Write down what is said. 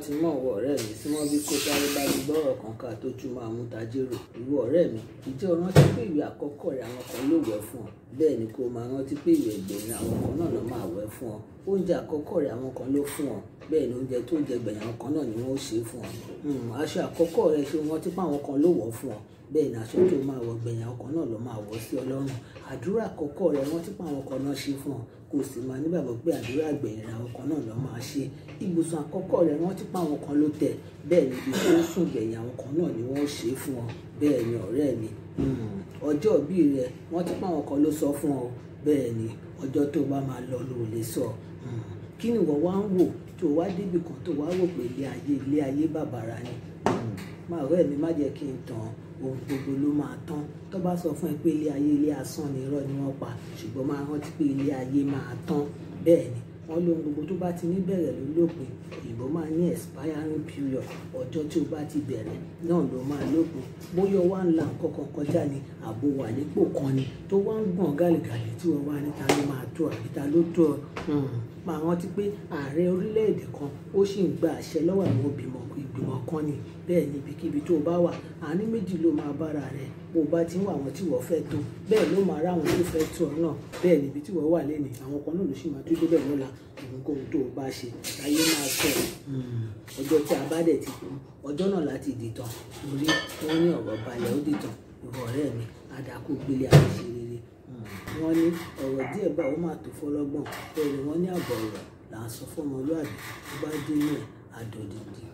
ti mọ̀ ọ̀wọ́ ọ̀rẹ́ mi sí wọ́n bí kó sáré bá mi gbọ́rọ̀ kan ká tó tún máa mú tajérò ìwọ ọ̀rẹ́ mi ìjẹ́ o rántí pé ìwé àkọ́kọ́ rẹ̀ àwọn kan ló wẹ̀ fún ọ bẹ́ẹ̀ ni kó o máa rántí pé ìwé ìgbẹ̀yìn àwọn kan náà ló máa wẹ̀ fún ọ oúnjẹ àkọ́kọ́ rẹ̀ àwọn kan ló fún ọ bẹ́ẹ̀ ni oúnjẹ tó jẹ gbẹ̀yìn àwọn kan náà ni wọ́n ó ṣe fún ọ aṣọ àkọ́kọ́ rẹ̀ ṣe wọ́n ti pa àwọn kan ló wọ̀ fún ọ bẹ́ẹ̀ ni aṣọ tó máa wọ gbẹ̀yìn àwọn kan náà ló máa wọ̀ sí ọlọ́run àdúrà àkọ́kọ́ rẹ̀ wọ́n ti pa àwọn kan náà ṣe fún ọ kò sì máa nígbàgbọ́ pé àdúrà gbẹ̀yìn àwọn kan náà ló máa ṣe ibùsùn àkọ́kọ́ rẹ̀ wọ́n ti pa àwọn kan ló tẹ̀ bẹ́ẹ̀ ni ibi tó ń sùn gbẹ̀yìn àwọn kan náà ni wọ́n ó ṣe fún ọ bẹ́ẹ̀ ni ọ̀rẹ́ mi ọjọ́ ìbí rẹ̀ wọ́n ti pa àwọn kan ló sọ fún ọ bẹ́ẹ̀ ni ọjọ́ tó bá máa lọ ló lè sọ kí ni wọ́n wá ń wò tó wá débì kan tó wá wò pé ilé ayé ilé ayé bàbàrà ni máa ọ̀rẹ́ mi má jẹ́ kí n tàn ohun gbogbo ló máa tán tó bá sọ fún ẹ pé ilé ayé ilé asán ni irọ́ ni wọ́n pa ṣùgbọ́n máa rántí pé ilé ayé máa tán bẹ́ẹ̀ ni wọ́n lóhun gbogbo tó bá ti ní bẹ̀rẹ̀ ló lópin òyìnbó máa ní expiring period ọjọ́ tí o bá ti bẹ̀rẹ̀ náà ló máa lópin bóyá o wá ń la nǹkan kan kọjá ni àbò wà nípò kan ni tó wá ń gbọ̀n gàlìgàlì tí wọ́n wá níta ló máa tó àbí ta ló tó ọ máa rántí pé ààrẹ orílẹ̀-èdè kan ó sì ń gba àṣẹ lọ́wọ́ àwọn ìgbìmọ̀ ìgbìmọ̀ kan ni bẹ́ẹ̀ ni ibikíbi tó o bá wà àní méjì ló máa bára rẹ̀ bó o bá ti ń wà àwọn tí wọ́n fẹ́ tó bẹ́ẹ̀ ló máa ráwọn tó fẹ́ tó ọ náà bẹ́ẹ̀ níbi tí wọ́n wà lẹ́nu àwọn kan náà ló sì máa tó débẹ̀ lọ́la ohunkóhun tó o bá ṣe ayé máa tọ̀ ọjọ́ tí a bá dẹ̀ ti kú ọjọ́ náà láti dìtàn torí wọ́n ní ọ̀rọ̀ balẹ̀ ó dìtàn ìwọ ọ̀rẹ́ mi àdàkù gbélé àṣẹ rere wọ́n ní ọ̀rọ̀ díẹ̀ bá ó máa tó fọlọ́gbọ̀n bẹ́ẹ̀ ni wọ́n ní àbọ̀ ọ̀rọ̀ là ń sọ fọ́mọlúàbí tó bá dé náà àdòdìdì